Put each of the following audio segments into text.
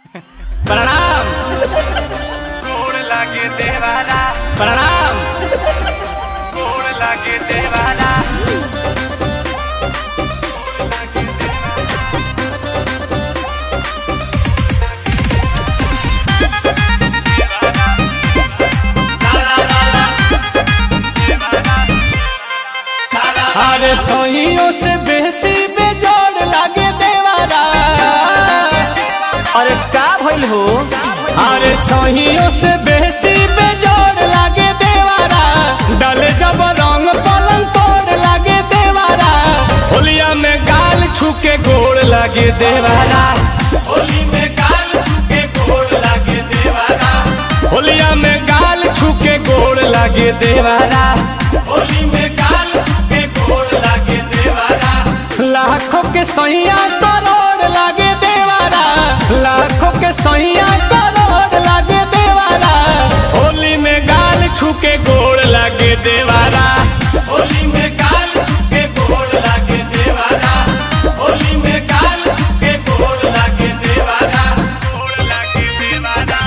प्रणाम गोड़ लागे देवाला प्रणाम गोड़ लागे देवाला अरे सहियों से बेसी बेजोड़ लागे देवारा अरे का भइल हो अरे सहियों से बेसी बेजोड़ लागे देवारा डाले जब रंग पलंग तोड़ लागे देवारा होलिया में गाल छुके गोड़ लागे देवारा होली में गाल छुके गोड़ लागे देवारा होलिया में गाल छुके गोड़ लागे देवारा होली में गाल छुके गोड़ लागे देवारा लाखों के सैया करोड़ लागे देवारा लाखों के सैया करोड़ लागे देवारा होली में गाल छुके गोड़ लागे देवारा होली में गाल छुके गोड़ लागे देवारा होली में गाल छुके गोड़ लागे देवारा गोड़ लागे देवाला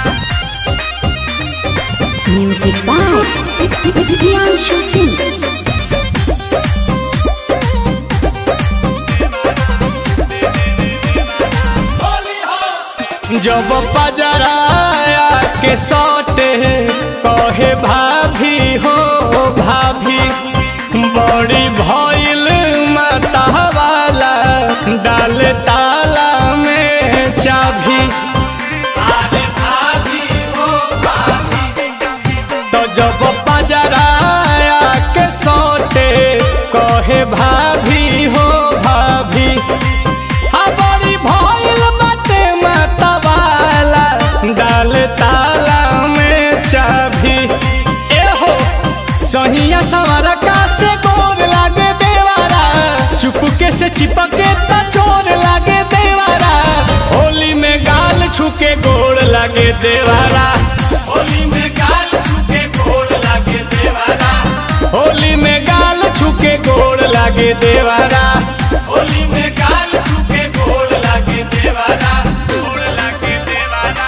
Music by Priyanshu Singh. जब पजराया के सौटे कहे भाभी हो भाभी बड़ी भइल माता वाला डाल ताला में चाभी अरे भाभी हो भाभी तो जब पजराया के सौटे कहे भाभी हो भाभी हा बड़ी भइल बाटे माता वाला डाल ताला में चाभी ए हो सहिया सवारा का से गोर लागे देवारा चुपके से चिपके त चोर लागे देवारा होली में गाल छुके गोड़ लागे देवारा होली में गाल छुके गोड़ लागे देवारा होली में गाल छुके गोड़ लागे देवारा होली में गाल छुके गोड़ लागे देवारा गोड़ लागे देवाला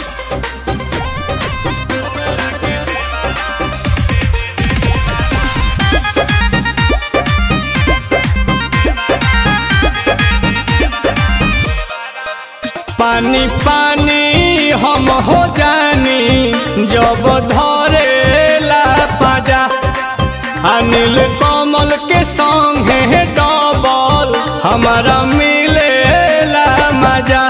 पानी पानी हम हो जानी जब धरे ला पाजा अनिल कमल के संगे डबल हमारा मिले ला मजा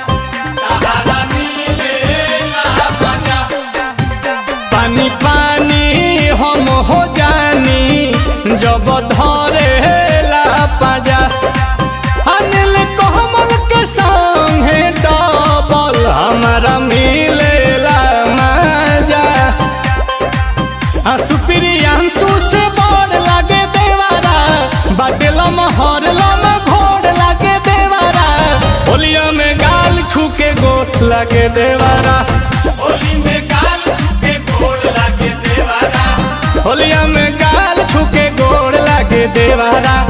पानी पानी हम हो जानी जब धरे ला पाजा अनिल कमल के संगे डबल हमारा मिलेला मजा आंसू प्रियांशु से बड़ लागे देवारा बाटेल महरल में घोड़ लागे देवारा होलिया में गाल छुके गोट लागे देवारा होली में गाल छुके गोड़ लागे देवारा होलिया में गाल छुके गोड़ लागे देवारा